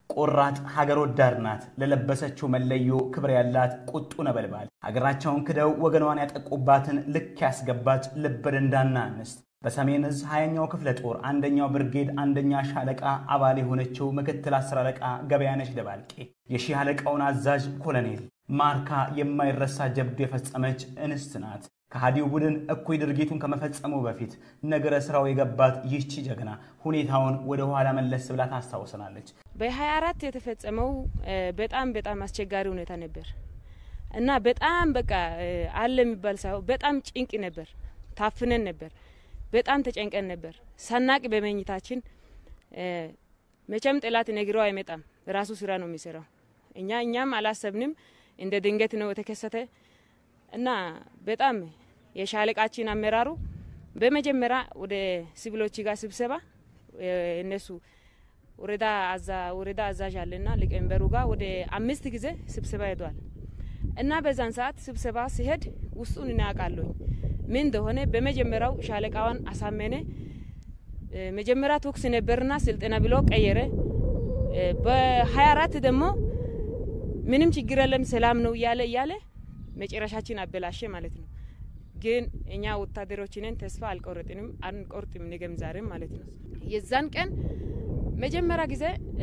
ቆራጥ ሀገር ወዳድ ናት። ለለበሰችው መለዮ ክብር ያላት ቁጡ ነበልባል ሀገራቸውን ክደው ወገኗን ያጠቁባትን ልክ ያስገባች ልብ ደንዳና እንስት በሰሜን እዝ ሀያኛው ክፍለ ጦር አንደኛው ብርጌድ አንደኛ ሻለቃ አባል የሆነችው ምክትል አስር አለቃ ገበያነች ደባልቄ የሺህ አለቃውን አዛዥ ኮሎኔል ማርካ የማይረሳ ጀብዱ የፈጸመች እንስት ናት። ከሃዲው ቡድን እኩይ ድርጊቱን ከመፈጸሙ በፊት ነገረ ስራው የገባት ይህቺ ጀግና ሁኔታውን ወደ ኋላ መለስ ብላ ታስታውሰናለች። በ24 የተፈጸመው በጣም በጣም አስቸጋሪ ሁኔታ ነበር እና በጣም በቃ አለ የሚባል ሳይሆን በጣም ጭንቅ ነበር። ታፍነን ነበር። በጣም ተጨንቀን ነበር። ሳናቅ በመኝታችን መቼም ጠላት ነግረው አይመጣም። ራሱ ስራ ነው የሚሰራው። እኛ እኛም አላሰብንም። እንደ ድንገት ነው የተከሰተ እና በጣም የሻለቃችን አመራሩ በመጀመሪያ ወደ ሲቪሎች ጋር ስብሰባ እነሱ ወረዳ አዛ ወረዳ አዛዥ አለና ሊቀመንበሩ ጋር ወደ አምስት ጊዜ ስብሰባ ሄዷል እና በዛን ሰዓት ስብሰባ ሲሄድ ውስጡን እናያውቃለኝ ምን እንደሆነ በመጀመሪያው ሻለቃዋን አሳመነ። መጀመሪያ ተኩስ ነበርና ስልጠና ብሎ ቀየረ። በሀያ አራት ደግሞ ምንም ችግር የለም ሰላም ነው እያለ እያለ መጨረሻችን አበላሸ ማለት ነው። ግን እኛ ወታደሮችንን ተስፋ አልቆረጥንም አንቆርጥም ነገም ዛሬም ማለት ነው። የዛን ቀን መጀመሪያ ጊዜ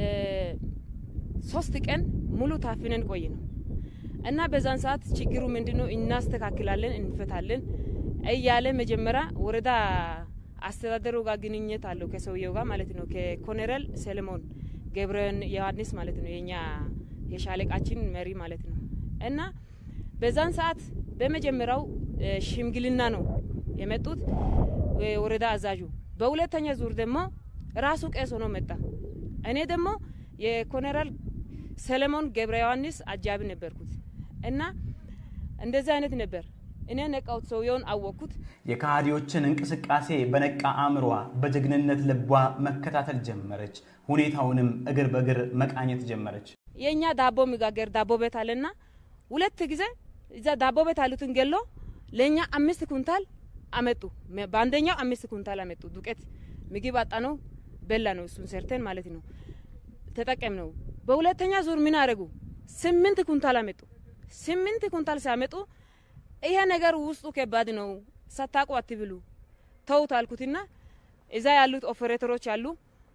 ሶስት ቀን ሙሉ ታፍነን ቆይ ነው እና በዛን ሰዓት ችግሩ ምንድን ነው እናስተካክላለን፣ እንፈታለን እያለ መጀመሪያ ወረዳ አስተዳደሩ ጋር ግንኙነት አለው ከሰውየው ጋር ማለት ነው። ከኮሎኔል ሰለሞን ገብረን ዮሐንስ ማለት ነው የኛ የሻለቃችን መሪ ማለት ነው። እና በዛን ሰዓት በመጀመሪያው ሽምግልና ነው የመጡት ወረዳ አዛዡ። በሁለተኛ ዙር ደግሞ ራሱ ቄስ ሆኖ መጣ። እኔ ደግሞ የኮሎኔል ሰለሞን ገብረ ዮሐንስ አጃቢ ነበርኩት እና እንደዚህ አይነት ነበር። እኔ ነቃውት ሰውየውን አወቅኩት። የከሃዲዎችን እንቅስቃሴ በነቃ አእምሯ በጀግንነት ልቧ መከታተል ጀመረች። ሁኔታውንም እግር በእግር መቃኘት ጀመረች። የእኛ ዳቦ የሚጋገር ዳቦ ቤት አለና ሁለት ጊዜ እዛ ዳቦ ቤት አሉትን ገሎ ለእኛ አምስት ኩንታል አመጡ። በአንደኛው አምስት ኩንታል አመጡ ዱቄት ምግብ አጣ ነው በላ ነው እሱን ሰርተን ማለት ነው ተጠቀም ነው። በሁለተኛ ዙር ምን አደረጉ? ስምንት ኩንታል አመጡ። ስምንት ኩንታል ሲያመጡ ይሄ ነገር ውስጡ ከባድ ነው፣ ሳታውቁ አትብሉ ተውት አልኩትና እዛ ያሉት ኦፐሬተሮች አሉ።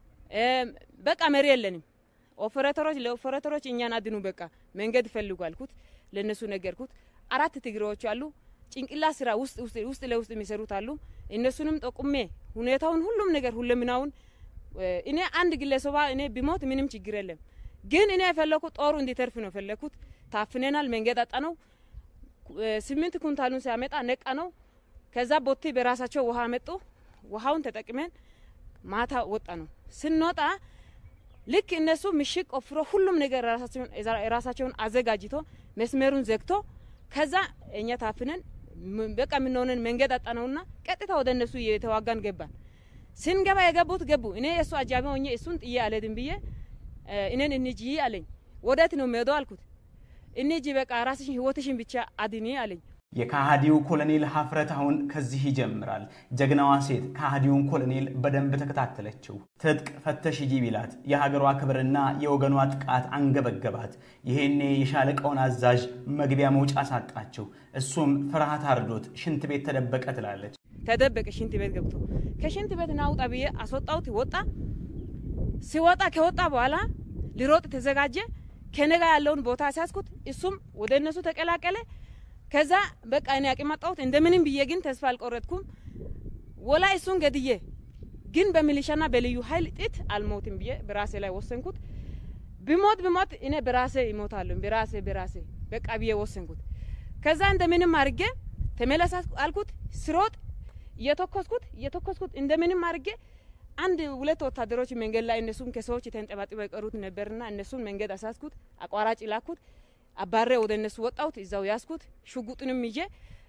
በቃ መሪ የለንም ኦፐሬተሮች ለኦፐሬተሮች እኛን አድኑ፣ በቃ መንገድ ፈልጉ አልኩት። ለእነሱ ነገርኩት። አራት ትግሬዎች አሉ፣ ጭንቅላ ስራ ውስጥ ውስጥ ለውስጥ የሚሰሩት አሉ። እነሱንም ጠቁሜ ሁኔታውን ሁሉም ነገር ሁለምናውን እኔ አንድ ግለሰባ እኔ ቢሞት ምንም ችግር የለም፣ ግን እኔ የፈለኩት ጦሩ እንዲተርፍ ነው የፈለኩት። ታፍነናል፣ መንገድ አጣ ነው ስምንት ኩንታሉን ሲያመጣ ነቃ ነው። ከዛ ቦቴ በራሳቸው ውሃ መጡ። ውሃውን ተጠቅመን ማታ ወጣ ነው። ስንወጣ ልክ እነሱ ምሽግ ቆፍሮ ሁሉም ነገር ራሳቸውን አዘጋጅቶ መስመሩን ዘግቶ ከዛ እኛ ታፍነን በቃ የምንሆነን መንገድ አጣ ነውና ቀጥታ ወደ እነሱ የተዋጋን ገባን። ስንገባ የገቡት ገቡ። እኔ የእሱ አጃቢ ሆኜ እሱን ጥዬ አልሄድም ብዬ እኔን እንጂ አለኝ። ወዴት ነው የምሄደው አልኩት። እኒጂ በቃ ራስሽን ህይወትሽን ብቻ አድኒ አለኝ። የካሃዲው ኮሎኔል ሀፍረት አሁን ከዚህ ይጀምራል። ጀግናዋ ሴት ካሃዲውን ኮሎኔል በደንብ ተከታተለችው። ትጥቅ ፈተሽ ሂጂ ቢላት የሀገሯ ክብርና የወገኗ ጥቃት አንገበገባት። ይሄኔ የሻለቃውን አዛዥ መግቢያ መውጫ ሳጣችው። እሱም ፍርሃት አርዶት ሽንት ቤት ተደበቀ ትላለች። ተደበቀ ሽንት ቤት ገብቶ ከሽንት ቤት ናውጣ ብዬ አስወጣሁት። ወጣ። ሲወጣ ከወጣ በኋላ ሊሮጥ ተዘጋጀ። ከነጋ ያለውን ቦታ ሲያስኩት እሱም ወደ እነሱ ተቀላቀለ። ከዛ በቃ እኔ አቅም አጣሁት። እንደምንም ብዬ ግን ተስፋ አልቆረጥኩም። ወላ እሱን ገድዬ ግን በሚሊሻና በልዩ ኃይል ጥት አልሞትም ብዬ በራሴ ላይ ወሰንኩት። ብሞት ብሞት እኔ በራሴ ይሞታለሁ በራሴ በራሴ በቃ ብዬ ወሰንኩት። ከዛ እንደምንም አድርጌ ተመለስ አልኩት። ስሮጥ እየተኮስኩት እየተኮስኩት እንደምንም አድርጌ አንድ ሁለት ወታደሮች መንገድ ላይ እነሱም ከሰዎች የተንጠባጥበው የቀሩት ነበርና እነሱን መንገድ አሳስኩት። አቋራጭ ላኩት። አባሬ ወደ እነሱ ወጣሁት። እዛው ያስኩት። ሽጉጡንም ይዤ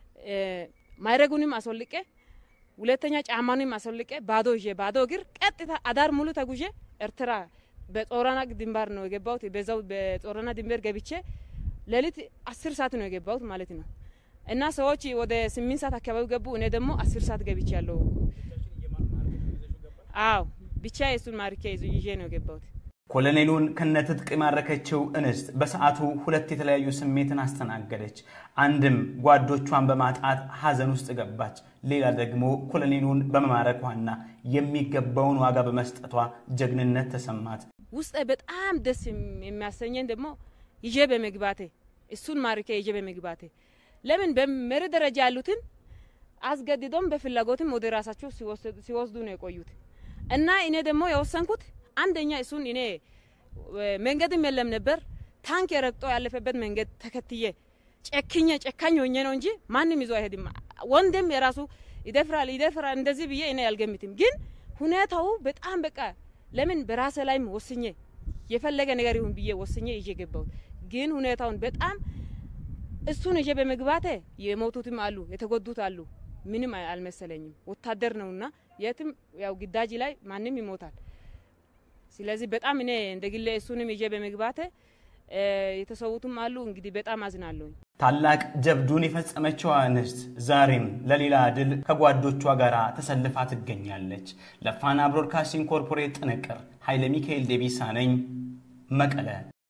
ማይረጉንም አስወልቄ ሁለተኛ ጫማንም አስወልቄ ባዶ ይዤ ባዶ እግር ቀጥታ አዳር ሙሉ ተጉዤ ኤርትራ በጾረና ድንበር ነው የገባሁት። በዛው በጾረና ድንበር ገብቼ ሌሊት አስር ሰዓት ነው የገባሁት ማለት ነው። እና ሰዎች ወደ ስምንት ሰዓት አካባቢ ገቡ። እኔ ደግሞ አስር ሰዓት ገብቼ ያለው አዎ ብቻ የእሱን ማርኪያ ይዤ ነው የገባሁት። ኮሎኔሉን ከነትጥቅ የማረከችው እንስት በሰዓቱ ሁለት የተለያዩ ስሜትን አስተናገደች። አንድም ጓዶቿን በማጣት ሐዘን ውስጥ ገባች። ሌላ ደግሞ ኮሎኔሉን በመማረኳና የሚገባውን ዋጋ በመስጠቷ ጀግንነት ተሰማት። ውስጤ በጣም ደስ የሚያሰኘን ደግሞ ይዤ በመግባቴ እሱን ማርኬ ይዤ በመግባቴ ለምን በመሪ ደረጃ ያሉትን አስገድዶም በፍላጎትም ወደ ራሳቸው ሲወስዱ ነው የቆዩት እና እኔ ደግሞ የወሰንኩት አንደኛ እሱን እኔ መንገድም የለም ነበር ታንክ የረግጦ ያለፈበት መንገድ ተከትዬ ጨክኜ ጨካኝ ሆኜ ነው እንጂ ማንም ይዞ አይሄድም። ወንድም የራሱ ይደፍራል ይደፍራል እንደዚህ ብዬ እኔ አልገምትም። ግን ሁኔታው በጣም በቃ ለምን በራሴ ላይም ወስኜ የፈለገ ነገር ይሁን ብዬ ወስኜ ይዤ ገባሁት። ግን ሁኔታውን በጣም እሱን ይዤ በመግባቴ የሞቱትም አሉ የተጎዱት አሉ። ምንም አልመሰለኝም። ወታደር ነውና የትም ያው ግዳጅ ላይ ማንም ይሞታል። ስለዚህ በጣም እኔ እንደ ግሌ እሱንም ይዤ በመግባቴ የተሰዉትም አሉ። እንግዲህ በጣም አዝናለሁኝ። ታላቅ ጀብዱን የፈጸመችው እንስት ዛሬም ለሌላ ድል ከጓዶቿ ጋር ተሰልፋ ትገኛለች። ለፋና ብሮድካስቲንግ ኮርፖሬት ጥንቅር ኃይለ ሚካኤል ዴቢሳ ነኝ መቀለ